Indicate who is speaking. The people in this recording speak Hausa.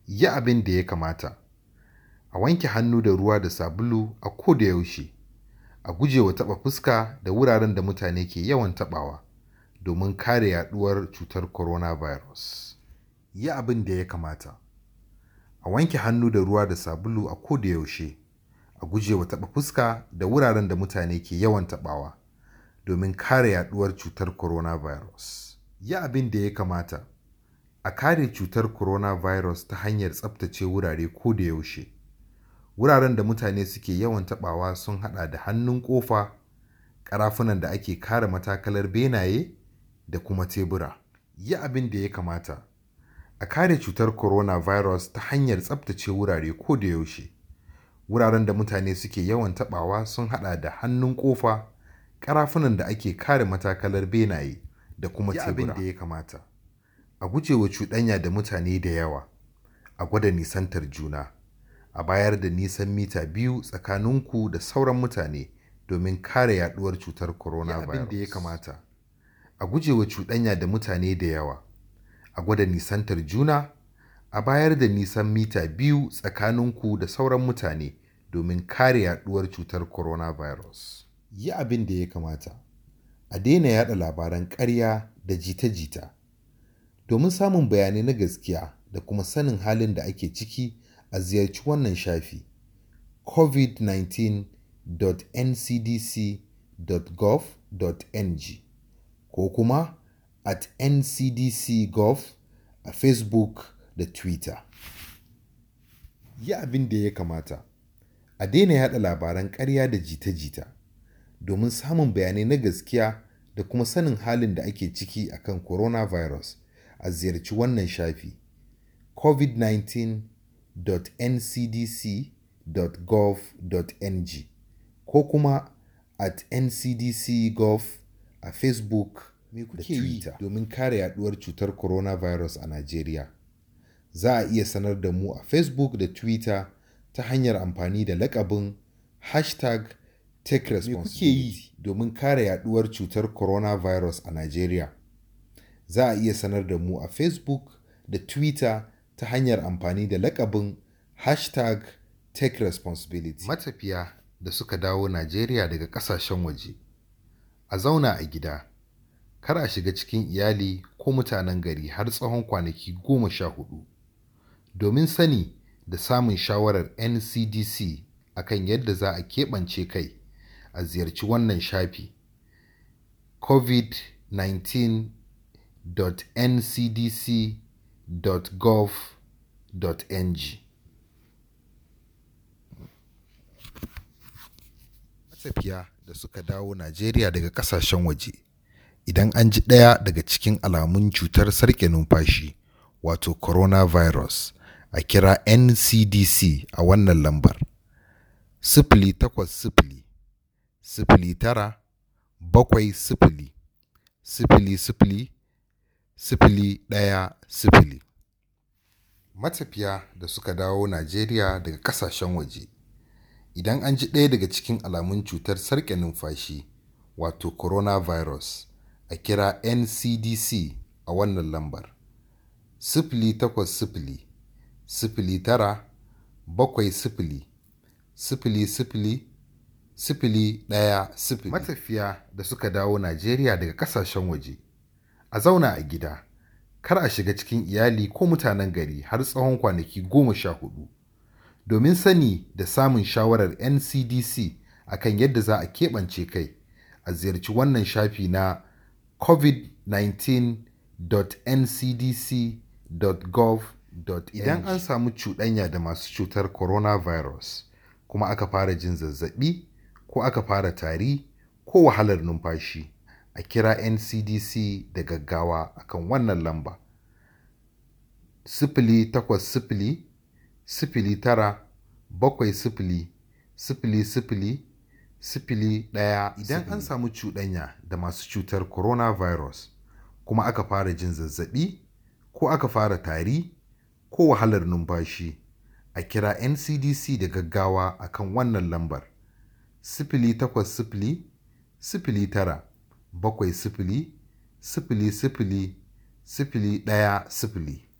Speaker 1: yi abin da ya kamata. A wanke hannu da ruwa da sabulu a ko da yaushe. A guje wa taɓa fuska da wuraren da mutane ke yawan taɓawa domin kare yaɗuwar cutar coronavirus. Yi abin da ya kamata. A wanke hannu da ruwa da sabulu a ko da yaushe. A guje wa taɓa fuska da wuraren da mutane ke yawan taɓawa domin kare yaɗuwar cutar coronavirus. Yi abin da ya kamata. A kare cutar coronavirus ta hanyar tsaftace wurare ko da yaushe. Wuraren da mutane suke yawan taɓawa sun haɗa da hannun ƙofa, ƙarafunan da ake kare matakalar benaye da kuma tebura. Yi abin da ya kamata. A kare cutar coronavirus ta hanyar tsaftace wurare ko da yaushe. Wuraren da mutane suke yawan taɓawa sun haɗa da hannun ƙofa, ƙarafunan da ake kare matakalar benaye da kuma tebura. Yi abin da ya kamata. A guje wa cuɗanya da mutane da yawa. A gwada nisantar juna. A bayar da nisan mita biyu tsakaninku da sauran mutane domin kare yaɗuwar cutar coronavirus. Yi abin da ya kamata. A guje wa cuɗanya da mutane da yawa. A gwada nisantar juna. A bayar da nisan mita biyu tsakaninku da sauran mutane domin kare yaɗuwar cutar coronavirus. Yi abin da ya kamata. A daina yaɗa labaran ƙarya da jita-jita. Domin samun bayanai na gaskiya da kuma sanin halin da ake ciki a ziyarci wannan shafi covid19.ncdc.gov.ng ko kuma at ncdc.gov a Facebook da Twitter. Yi abin da ya kamata. A daina yaɗa labaran ƙarya da jita-jita. Domin samun bayanai na gaskiya da kuma sanin halin da ake ciki akan coronavirus a ziyarci wannan shafi covid19.ncdc.gov.ng ko kuma at ncdc.gov a Facebook da Twitter domin kare yaduwar cutar coronavirus a Najeriya. Za a iya sanar da mu a Facebook da Twitter ta hanyar amfani da lakabin hashtag take responsibility domin kare yaduwar cutar coronavirus a Najeriya. Za a iya sanar da mu a Facebook da Twitter ta hanyar amfani da lakabin hashtag take responsibility. Matafiya da suka dawo Najeriya daga ƙasashen waje. A zauna a gida. Kar a shiga cikin iyali ko mutanen gari har tsawon kwanaki goma sha hudu. Domin sani da samun shawarar NCDC akan yadda za a keɓance kai a ziyarci wannan shafi covid19.ncdc.gov.ng Matafiya da suka dawo Najeriya daga ƙasashen waje idan an ji ɗaya daga cikin alamun cutar sarƙe numfashi wato coronavirus a kira NCDC a wannan lambar sifili takwas sifili sifili tara bakwai sifili sifili sifili sifili ɗaya sifili. Matafiya da suka dawo Najeriya daga ƙasashen waje idan an ji ɗaya daga cikin alamun cutar sarƙe numfashi wato coronavirus a kira NCDC a wannan lambar sifili takwas sifili sifili tara bakwai sifili sifili sifili sifili ɗaya sifili. Matafiya da suka dawo Najeriya daga ƙasashen waje a zauna a gida kar a shiga cikin iyali ko mutanen gari har tsawon kwanaki goma sha hudu. Domin sani da samun shawarar NCDC akan yadda za a keɓance kai a ziyarci wannan shafi na covid19.ncdc.gov.ng Idan an samu cuɗanya da masu cutar coronavirus kuma aka fara jin zazzaɓi ko aka fara tari ko wahalar numfashi a kira NCDC da gaggawa akan wannan lamba sifili takwas sifili sifili tara bakwai sifili sifili sifili sifili ɗaya idan an samu cuɗanya da masu cutar coronavirus kuma aka fara jin zazzaɓi ko aka fara tari ko wahalar numfashi a kira ncdc da gaggawa akan wannan lambar sifili takwas sifili sifili tara bakwai sifili sifili sifili sifili ɗaya sifili